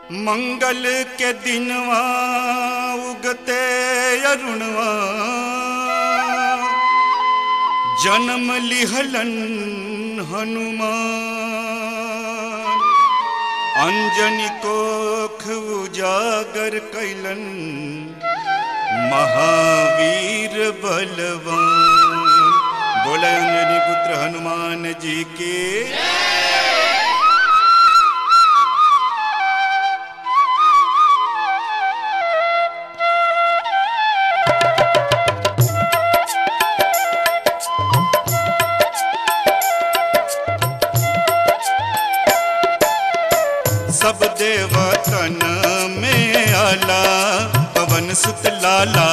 मंगल के दिनवा उगते अरुणवा जन्म लिहलन हनुमान अंजनी कोख उजागर कैलन महावीर बलवान बोले अंजनी पुत्र हनुमान जी के सब देवतन में आला पवन सुत लाला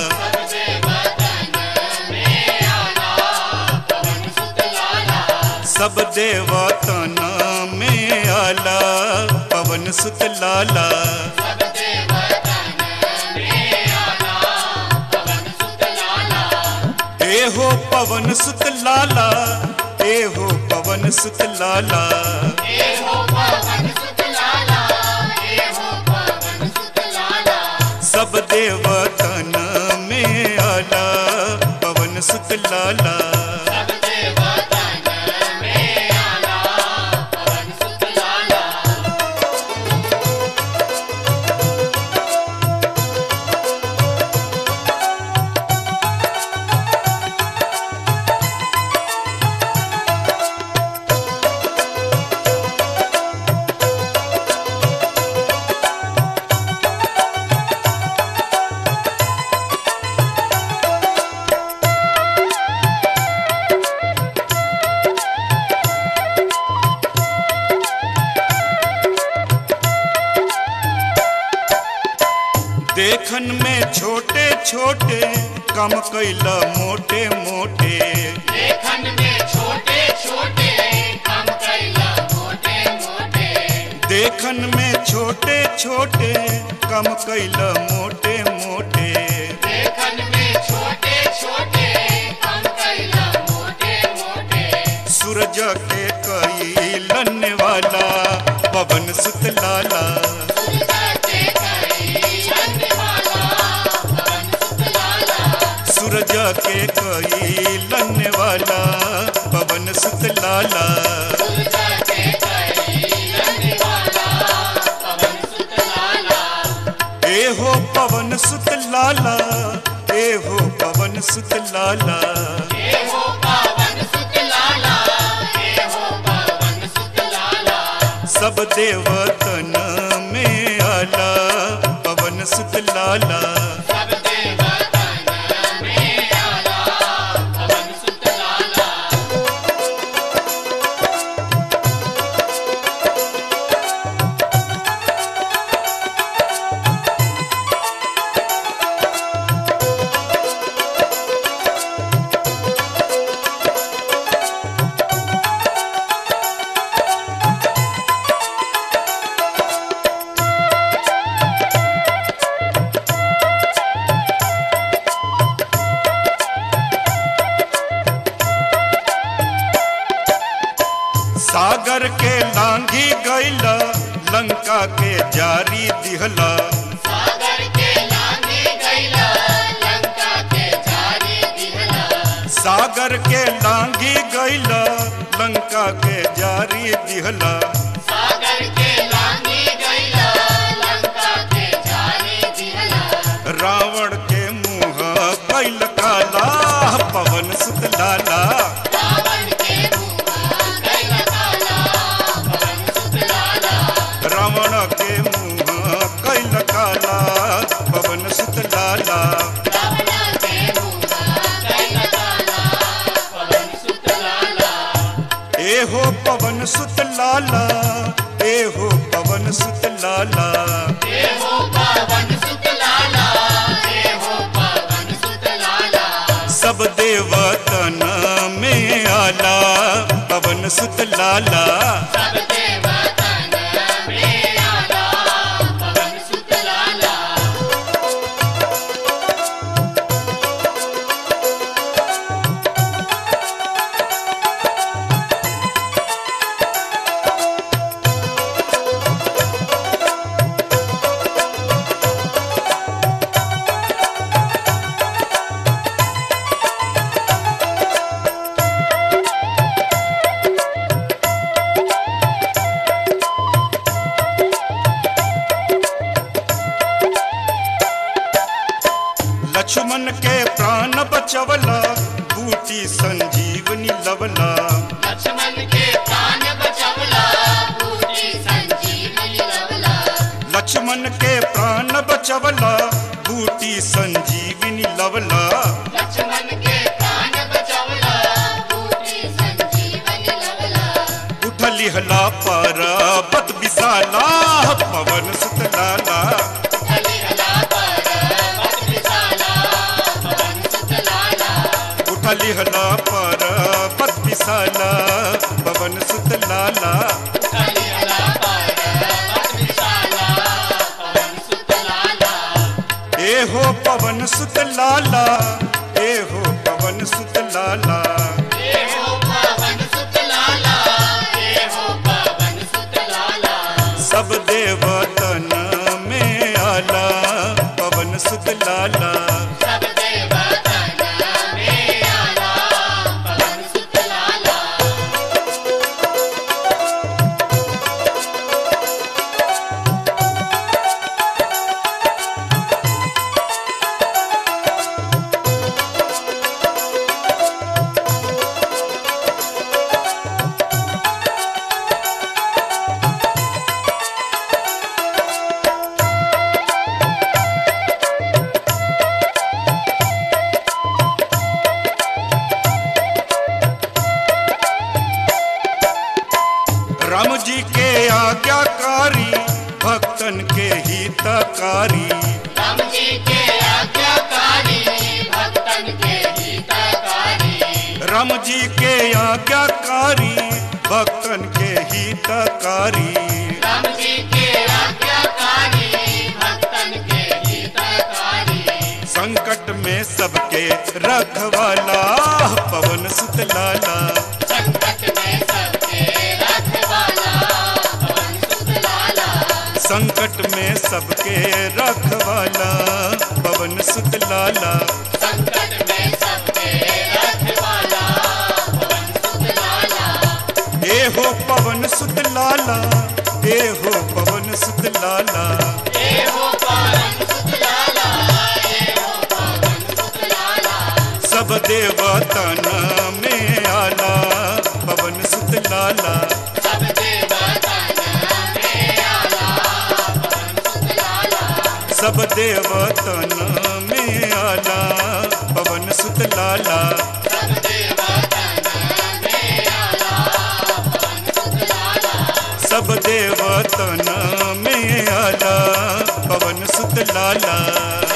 सब देवतन में आला पवन सुत लाला ए हो पवन सुत लाला ए हो पवन सुत लाला सब देवतन में आला पवन सुत लाला देखन में छोटे छोटे कम कैला मोटे मोटे देखन में छोटे छोटे कम कैला मोटे मोटे सूरज के कैलन वाला पवन सुत लाला सूरज के कैलन वाला पवन सुत लाला ए हो पवन सुत लाला ए हो पवन सुत लाला सब देवतन में आला पवन सुत लाला सागर के लांघी गैला लंका के जारी दिहला सागर के लांघी गैला लंका के जारी दिहला रावण के मुंह कैल काला पवन सुत लाला रावण के मुंह कैल काला पवन सुत लाला ए हो पवन सुत लाला ए हो पवन सुत लाला सब देवतन में आला पवन सुत लाला लक्ष्मण के प्राण बचवला बूटी संजीवनी लवला लक्ष्मण के प्राण बचवला बूटी संजीवनी लवला लक्ष्मण के प्राण बचवला बूटी संजीवनी लवला लक्ष्मण के प्राण बचवला बूटी संजीवनी लवला उठली हला पर्वत विशाला पवन सुतलाला हलिहला पर्वत विशाला पवन सुतलाला उठली हला पर्वत विशाला पवन सुतलाला हलिहला पर्वत विशाला पवन सुतलाला ए हो पवन सुतलाला ए हो पवन सुतलाला हे हो पवन सुतलाला हे हो पवन सुतलाला सब देवतन में आला पवन सुतलाला सब देवतन में आला पवन सुतलाला राम जी के आज्ञाकारी भक्तन के हितकारी राम जी के आज्ञाकारी भक्तन के हितकारी राम जी के आज्ञाकारी भक्तन के हितकारी राम जी के आज्ञाकारी भक्तन के हितकारी संकट में सबके रखवाला पवन सुतलाला संकट में सबके रखवाला पवन सुतलाला संकट में सबके रखवाला पवन सुतलाला संकट में सबके रखवाला पवन सुतलाला ए हो पवन सुतलाला ए हो पवन सुतलाला हे हो पवन सुतलाला हे हो पवन सुतलाला सब देवतन में आला पवन सुतलाला सब देवतन में आला पवन सुतलाला सब देवतन में आला पवन सुतलाला सब देवतन में आला पवन सुतलाला सब देवतन में आला पवन सुतलाला